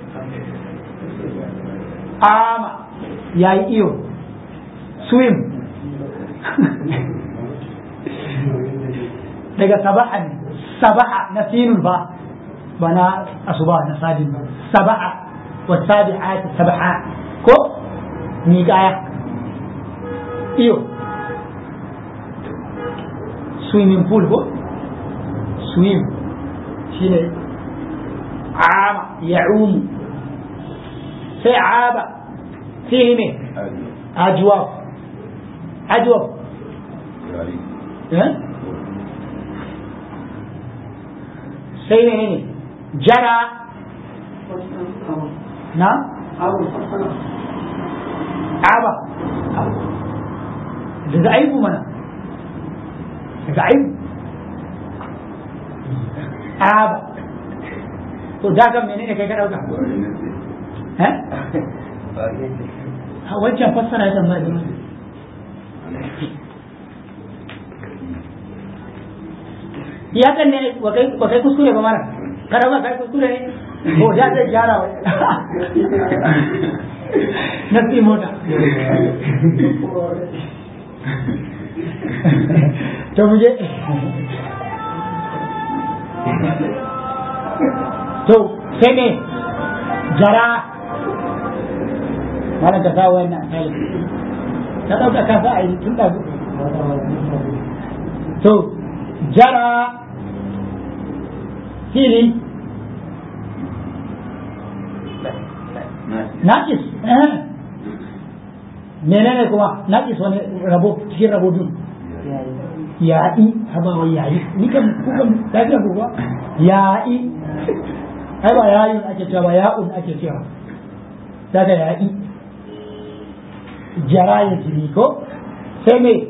ama yayi iyo swim daga sabaha ne sabaha na sinul ba ba na asuba na sadin ba sabaha wa sabi'ati sabaha ko ni kaya iyo swimming pool ko swim shine ama ya'umu sai aba fihi ne ajwab ajwab eh sai ne ne jara na aba daga aibu mana daga aibu aba to da kan menene kai ka dauka eh wancan fassara ya tambaya da ya kan ne wa kai kuskure ba mara kada ba kai kuskure ne ko da zai gyara wa na fi mota to mu je to sai ne jara mana ka sa wannan ka dauka ka sa a yi tun da to jara fili naƙis menene kuma naƙis wani rabo cikin rabo biyu ya'i haba wai yayi ni kan ku kan lafiya ku ba ya'i ai ba yayun ake cewa ba ya'un ake cewa daga ya'i jara ya jiri ko sai me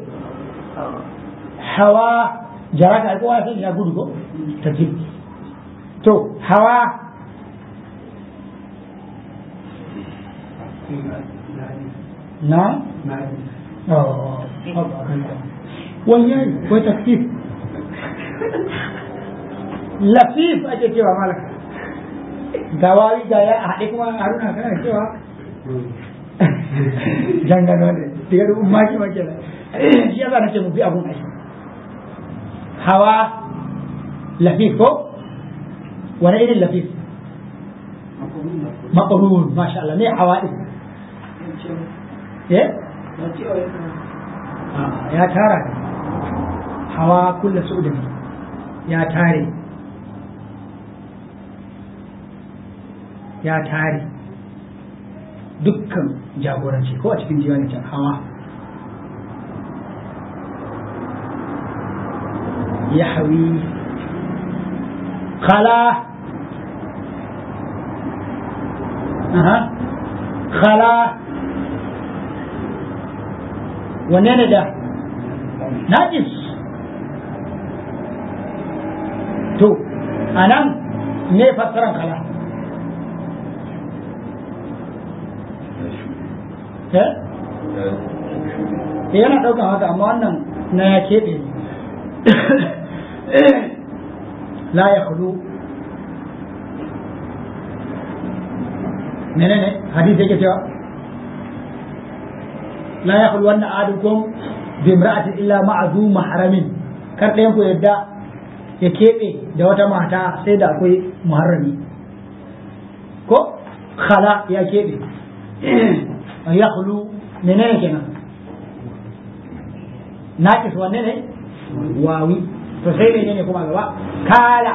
hawa jara ka kowa sai ya gudu ko ta jiri to hawa na oh wannan ko takfif lafif ake cewa malaka gawawi ga ya haɗe kuma haruna kana cewa jangano ne daga da umaki wake da shi yasa nace mu bi abun aiki hawa lafif ko wani irin lafif maƙarun masha Allah ne hawa ɗin ya tara ne hawa kulla su da ya tare ya tare dukkan jagoranci ko a cikin diwanin can hawa ya hawi khala aha khala wanne ne da najis to a nan ne fassaran kala eh yana ɗaukan haka amma wannan na ya keɓe la ya hudu menene hadisi yake cewa la ya hudu wannan adukum bi imra'atin illa ma'a zu mahramin kar ɗayan ku yadda ya keɓe da wata mata sai da akwai muharrami ko khala ya keɓe ya hulu menene kenan naƙis wanne ne wawi to sai menene kuma gaba kala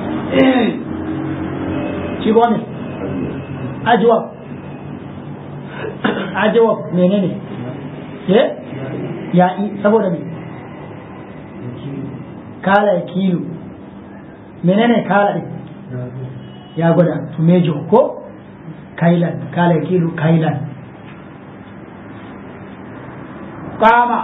shi ne ajwab ajwab menene ke ya saboda me kala ya kilu menene kala din ya gwada to mejo ko kailan kala ya kilu kailan kama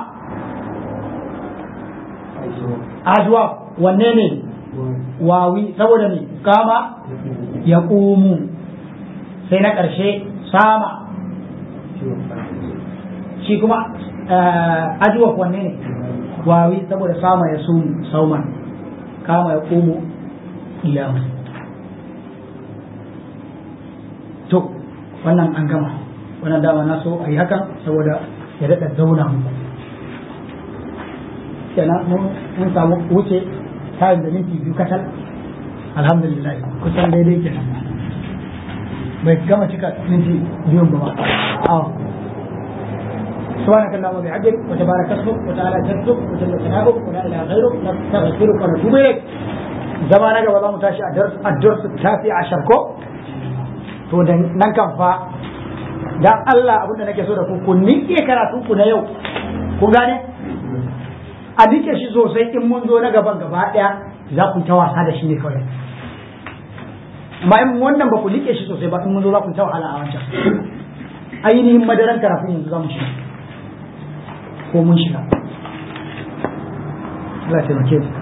ajwab wanne ne wawi saboda me kama ya ƙumu sai na ƙarshe sama shi kuma ajuwa wanne ne wawi saboda sama ya sumu sauman kama ya ƙumu iyamu to wannan an gama wannan dama na so a yi hakan saboda ya daɗa zauna mu kenan mun samu wuce tayin da minti biyu katal alhamdulillah kusan daidai kenan bai gama cika minti biyun ba ba سبحانك اللهم وبحمدك وتبارك اسمك وتعالى جدك وجل ثناؤك ولا اله غيرك نستغفرك ونتوب اليك زمانك ولا متاشي الدرس الدرس التاسع عشر كو to da nan kan fa dan Allah abin da nake so da ku ku nike karatu ku na yau ku gane a nike shi sosai in mun zo na gaban gaba daya za ku ta wasa da shi ne kawai amma in wannan ba ku nike shi sosai ba in mun zo za ku ta wahala a wancan ainihin madaran karatu yanzu za mu shiga ko mun shiga Allah ya taimake mu